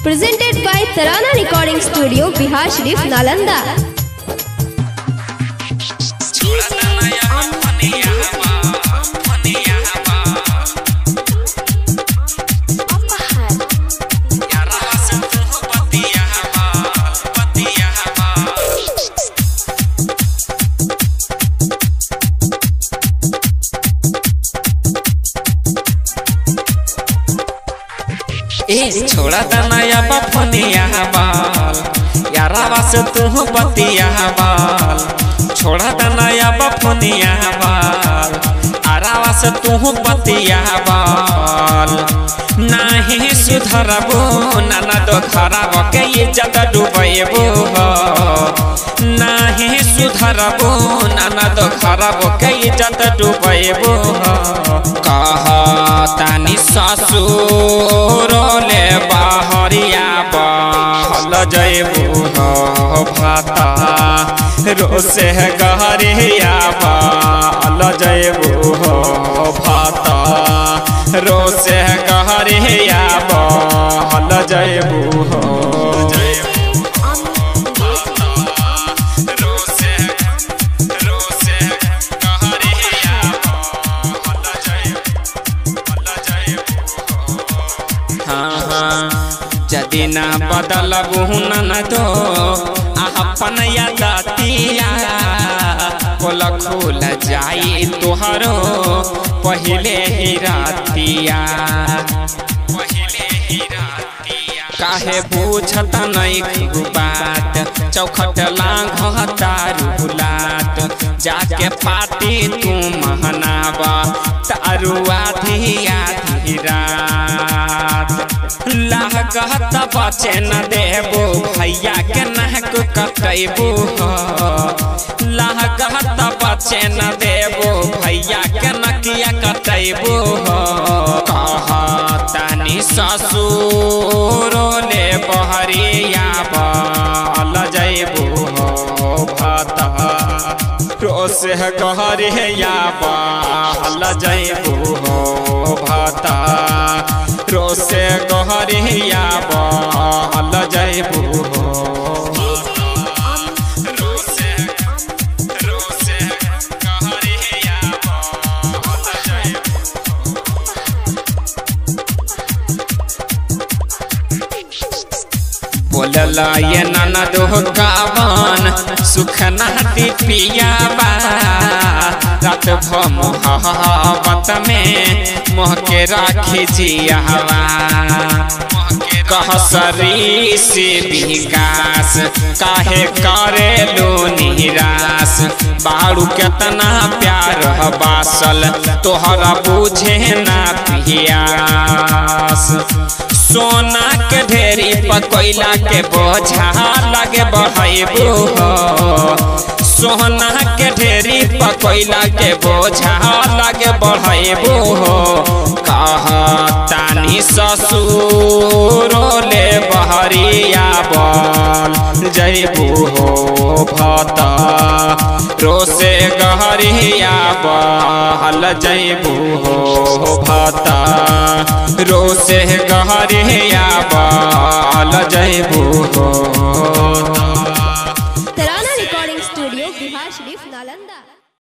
Presented by Tarana Recording Studio, Bihar Sharif, Nalanda. ए छोड़ा द नया बफनिया बाल यारावा से तू बतिया बाल छोड़ा द नया बफनिया बाल आरावा से तू बतिया बाल नाही सुधरबो नाना दो खराब के इज्जत डुबैबो नाही सुधरबो नाना दो खराब के इज्जत डुबैबो कह तानी ससुर ले बाहरिया बहल जैबू हो भाता रोसे गहरिया बहल जैबू हो भाता रोसे गहरिया बहल जैबू हो रोसे रोसे गहरिया बहल जैबू हाँ हाँ यदि ना बदलबू न दो अपन यादतिया बोल खुल जाई तोहरो पहले ही रातिया पहले ही रातिया काहे पूछत नहीं खूब बात चौखट लांघ तारू लात जाके पाती तू महनावा तारू आधी आधी रात लागत बचे न देबो भैया के नहक कटैबो लागत बचे न देबो भैया के नकिया कटैबो कह तानी ससुर ले बहरिया बल जैबो भता रोस गहरिया बल जैबो भता रोसे गहरिया बल जैबू रोसे रोसे गहरिया बल जैबू बोलला ये ननद कावन सुख नाती पियाबा रात भ मोहब्बत में मोह के राखी जियावा कह सरी से विकास काहे करे लो निराश बारू केतना प्यार बासल तोहरा बुझे ना पियास सोना के ढेरी पकोइला के बोझा लगे बढ़ेबू सोना के ढेरी पकोइला के बोझा लगे बढ़ेबू कह तानी ससुर ले बहरिया बल जैबू हो भता रोसे गहरिया बल जैबू हो भता रोसे गहरिया बल जैबू हो Tarana Recording Studio, Bihar Sharif, Nalanda.